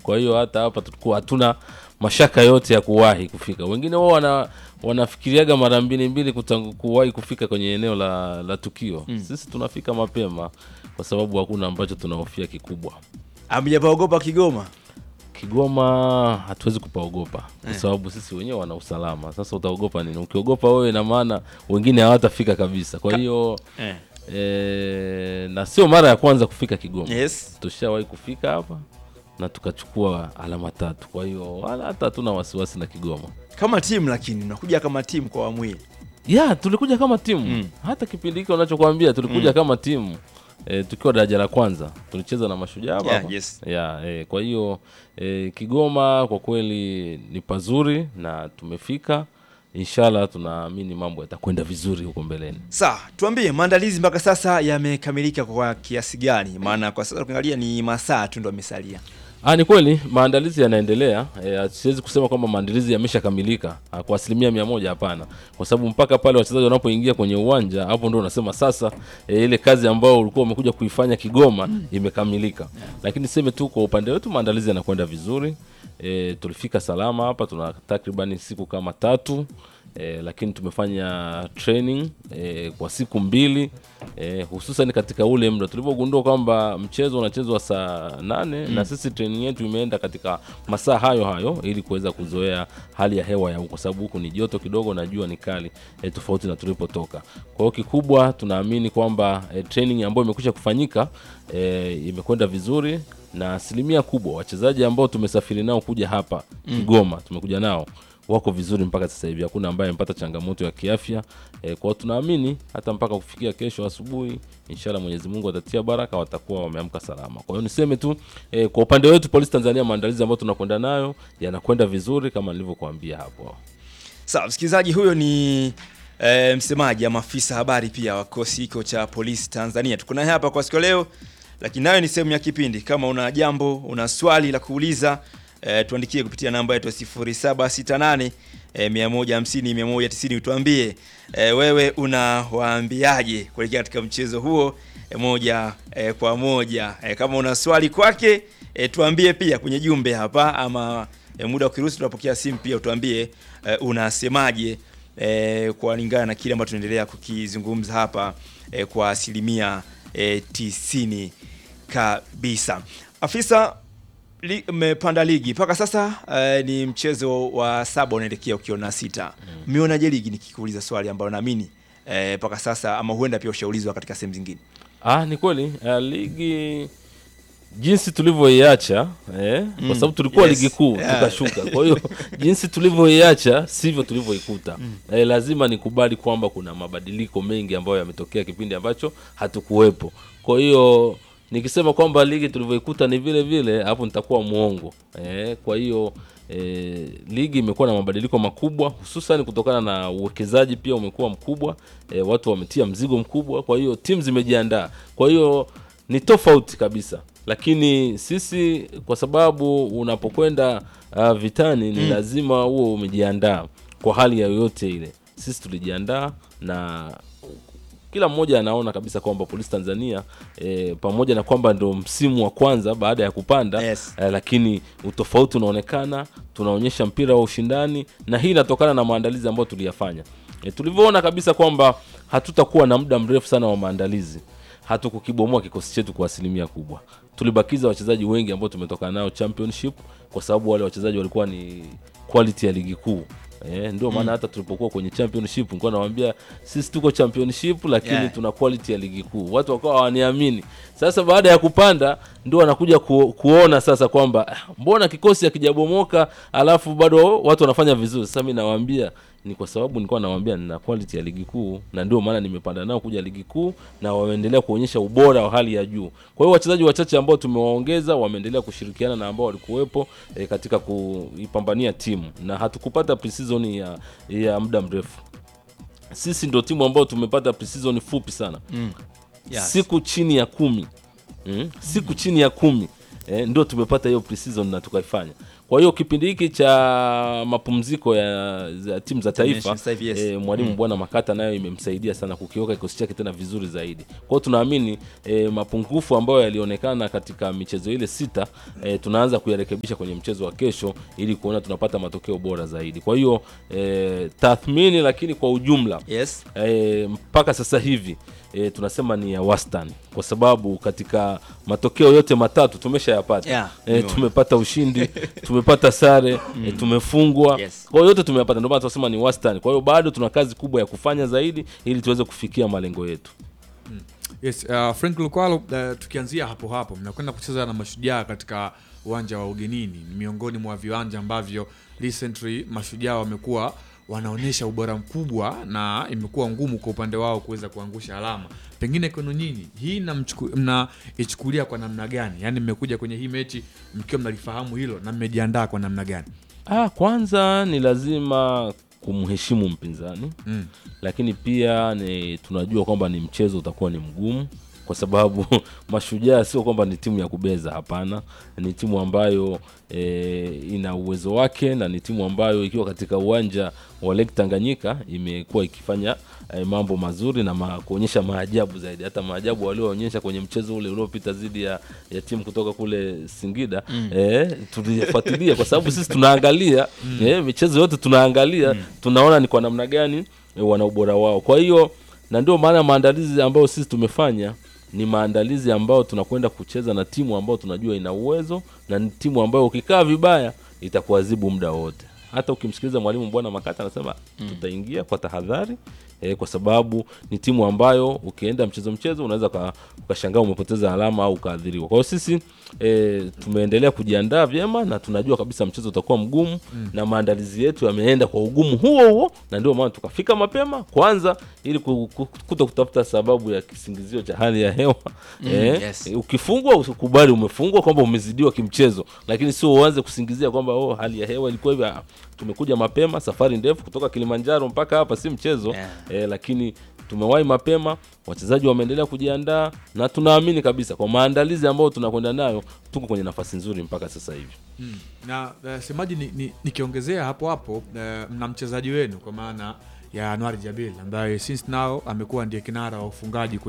kwa hiyo hata hapa tulikuwa hatuna mashaka yote ya kuwahi kufika wengine wao wana wanafikiriaga mara mbili mbili kutangu- kuwahi kufika kwenye eneo la, la tukio sisi tunafika mapema kwa sababu hakuna ambacho tunahofia kikubwa Hamjapaogopa Kigoma? Kigoma hatuwezi kupaogopa kwa sababu sisi wenyewe wana usalama. Sasa utaogopa nini? Ukiogopa wewe, ina maana wengine hawatafika kabisa. Kwa hiyo Eh. e, na sio mara ya kwanza kufika Kigoma. Yes. Tushawahi kufika hapa na tukachukua alama tatu. Kwa hiyo wala hata hatuna wasiwasi na Kigoma. Kama timu lakini unakuja kama timu kwa awamu hii. ya tulikuja kama timu hata kipindi hiki unachokwambia tulikuja kama timu e, tukiwa daraja la kwanza tulicheza na mashujaa hapa Yeah, hapa. yes. ya e, kwa hiyo e, Kigoma kwa kweli ni pazuri na tumefika inshallah tunaamini mambo yatakwenda vizuri huko mbeleni Sawa, tuambie maandalizi mpaka sasa yamekamilika kwa kiasi gani? Maana kwa sasa ukiangalia ni masaa tu ndo yamesalia. Ah, ni kweli maandalizi yanaendelea. E, siwezi kusema kwamba maandalizi yameshakamilika ah, kwa asilimia mia moja, hapana, kwa sababu mpaka pale wachezaji wanapoingia kwenye uwanja, hapo ndo unasema sasa e, ile kazi ambayo ulikuwa umekuja kuifanya Kigoma imekamilika. Lakini seme tu kwa upande wetu maandalizi yanakwenda vizuri. E, tulifika salama hapa, tuna takribani siku kama tatu e, lakini tumefanya training e, kwa siku mbili e, hususan katika ule muda tulipogundua kwamba mchezo unachezwa saa nane na sisi training yetu imeenda katika masaa hayo hayo ili kuweza kuzoea hali ya hewa ya huko, kwa sababu huku ni joto kidogo na jua ni kali e, tofauti na tulipotoka. Kwa hiyo kikubwa tunaamini kwamba e, training ambayo imekwisha kufanyika e, imekwenda vizuri na asilimia kubwa wachezaji ambao tumesafiri nao kuja hapa Kigoma tumekuja nao wako vizuri mpaka sasa hivi, hakuna ambaye amepata changamoto ya kiafya e, kwa hiyo tunaamini hata mpaka kufikia kesho asubuhi, inshallah Mwenyezi Mungu atatia baraka, watakuwa wameamka salama. Kwa hiyo niseme tu e, kwa upande wetu Polisi Tanzania, maandalizi ambayo tunakwenda nayo yanakwenda vizuri kama nilivyokuambia hapo. Sawa, msikilizaji, huyo ni e, msemaji ama afisa habari pia wa kikosi hiko cha polisi Tanzania. Tuko naye hapa kwa siku ya leo, lakini nayo ni sehemu ya kipindi. Kama una jambo, una swali la kuuliza e, tuandikie kupitia namba yetu ya 0768 e, 150 190 utuambie e, wewe unawaambiaje kuelekea katika mchezo huo e, moja e, kwa moja e, kama una swali kwake e, tuambie pia kwenye jumbe hapa ama e, muda ukiruhusu tunapokea simu pia utuambie e, unasemaje e, kulingana na kile ambacho tunaendelea kukizungumza hapa e, kwa asilimia e, tisini kabisa. Afisa li, mmepanda ligi mpaka sasa e, ni mchezo wa saba unaelekea ukiwa na sita. Mmeonaje ligi, nikikuuliza swali ambalo naamini e, mpaka sasa ama huenda pia ushaulizwa katika sehemu zingine. Ah, ni kweli uh, ligi jinsi tulivyoiacha eh, kwa sababu tulikuwa yes. ligi kuu Yeah. tukashuka. Kwa hiyo jinsi tulivyoiacha sivyo tulivyoikuta. Eh, lazima nikubali kwamba kuna mabadiliko mengi ambayo yametokea kipindi ambacho hatukuwepo. Kwa hiyo nikisema kwamba ligi tulivyoikuta ni vile vile, hapo nitakuwa mwongo. Eh, kwa hiyo E, ligi imekuwa na mabadiliko makubwa hususan kutokana na uwekezaji pia umekuwa mkubwa. E, watu wametia mzigo mkubwa, kwa hiyo timu zimejiandaa. Kwa hiyo ni tofauti kabisa, lakini sisi kwa sababu unapokwenda uh, vitani ni lazima huo umejiandaa kwa hali ya yoyote ile. Sisi tulijiandaa na kila mmoja anaona kabisa kwamba Polisi Tanzania e, pamoja na kwamba ndo msimu wa kwanza baada ya kupanda Yes. e, lakini utofauti unaonekana, tunaonyesha mpira wa ushindani, na hii inatokana na maandalizi ambayo tuliyafanya. E, tulivyoona kabisa kwamba hatutakuwa na muda mrefu sana wa maandalizi, hatukukibomoa kikosi chetu kwa asilimia kubwa. Tulibakiza wachezaji wengi ambao tumetoka nao championship, kwa sababu wale wachezaji walikuwa ni quality ya ligi kuu. Eh, ndio maana hata tulipokuwa kwenye championship nilikuwa nawaambia sisi tuko championship lakini Yeah. tuna quality ya ligi kuu. Watu wakawa hawaniamini. Sasa baada ya kupanda ndio wanakuja ku, kuona sasa kwamba "Ah, mbona kikosi hakijabomoka alafu bado watu wanafanya vizuri. Sasa mimi nawaambia ni kwa sababu nilikuwa nawaambia nina quality ya ligi kuu na ndio maana nimepanda nao kuja ligi kuu na wameendelea kuonyesha ubora wa hali ya juu. Kwa hiyo wachezaji wachache ambao tumewaongeza wameendelea kushirikiana na ambao walikuwepo e, katika kuipambania timu na hatukupata pre-season ya, ya muda mrefu. Sisi ndio timu ambao tumepata pre-season fupi sana Yes. siku chini ya kumi mm? siku chini ya kumi eh, ndio tumepata hiyo pre-season na tukaifanya. Kwa hiyo kipindi hiki cha mapumziko ya, za timu za taifa Nations Live, yes. eh, mwalimu Bwana Makata nayo imemsaidia sana kukiweka kikosi chake tena vizuri zaidi. Kwa hiyo tunaamini eh, mapungufu ambayo yalionekana katika michezo ile sita eh, tunaanza kuyarekebisha kwenye mchezo wa kesho ili kuona tunapata matokeo bora zaidi. Kwa hiyo eh, tathmini lakini kwa ujumla Yes. e, mpaka sasa hivi e, tunasema ni ya wastani kwa sababu katika matokeo yote matatu tumeshayapata Yeah, e, nimeona. tumepata ushindi tumepata sare e, tumefungwa Yes. kwa hiyo yote tumeyapata ndio maana tunasema ni wastani kwa hiyo bado tuna kazi kubwa ya kufanya zaidi ili tuweze kufikia malengo yetu Yes, uh, Frank Lukwalo, uh, tukianzia hapo hapo, mnakwenda kucheza na Mashujaa katika uwanja wa ugenini. Ni miongoni mwa viwanja ambavyo recently Mashujaa wamekuwa wanaonyesha ubora mkubwa na imekuwa ngumu kwa upande wao kuweza kuangusha alama. Pengine kwenu nyinyi hii mnamchuku- mnaichukulia kwa namna gani? Yaani mmekuja kwenye hii mechi mkiwa mnalifahamu hilo na mmejiandaa kwa namna gani? ah, kwanza ni lazima kumheshimu mpinzani Mm. lakini pia ni tunajua kwamba ni mchezo utakuwa ni mgumu kwa sababu mashujaa sio kwamba ni timu ya kubeza hapana ni timu ambayo e, ina uwezo wake na ni timu ambayo ikiwa katika uwanja wa Lake Tanganyika imekuwa ikifanya e, mambo mazuri na ma, kuonyesha maajabu zaidi hata maajabu walioonyesha kwenye mchezo ule uliopita dhidi ya, ya timu kutoka kule Singida mm. e, tulifuatilia kwa sababu sisi tunaangalia mm. e, michezo yote tunaangalia mm. tunaona ni kwa namna gani e, wana ubora wao kwa hiyo na ndio maana maandalizi ambayo sisi tumefanya ni maandalizi ambayo tunakwenda kucheza na timu ambayo tunajua ina uwezo na ni timu ambayo ukikaa vibaya itakuadhibu muda wote hata ukimsikiliza mwalimu bwana makata anasema mm. tutaingia kwa tahadhari e, kwa sababu ni timu ambayo ukienda mchezo mchezo unaweza uka- ukashangaa umepoteza alama au ukaadhiriwa kwa hiyo sisi e, tumeendelea kujiandaa vyema na tunajua kabisa mchezo utakuwa mgumu mm. na maandalizi yetu yameenda kwa ugumu huo huo na ndio maana tukafika mapema kwanza ili ku- ku- kuto kutafuta sababu ya kisingizio cha hali ya hewa mm, yes. ukifungwa usikubali umefungwa kwamba umezidiwa kimchezo lakini sio uanze kusingizia kwamba oh, hali ya hewa ilikuwa hivi Ah, tumekuja mapema safari ndefu kutoka kilimanjaro mpaka hapa si mchezo Yeah. eh, lakini tumewahi mapema wachezaji wameendelea kujiandaa na tunaamini kabisa kwa maandalizi ambayo tunakwenda nayo tuko kwenye nafasi nzuri mpaka sasa hivi Mm. na uh, semaji ni, ni, nikiongezea hapo hapo uh, mna mchezaji wenu kwa maana ya Anwar Jabil ambaye since now amekuwa ndiye kinara wa ufungaji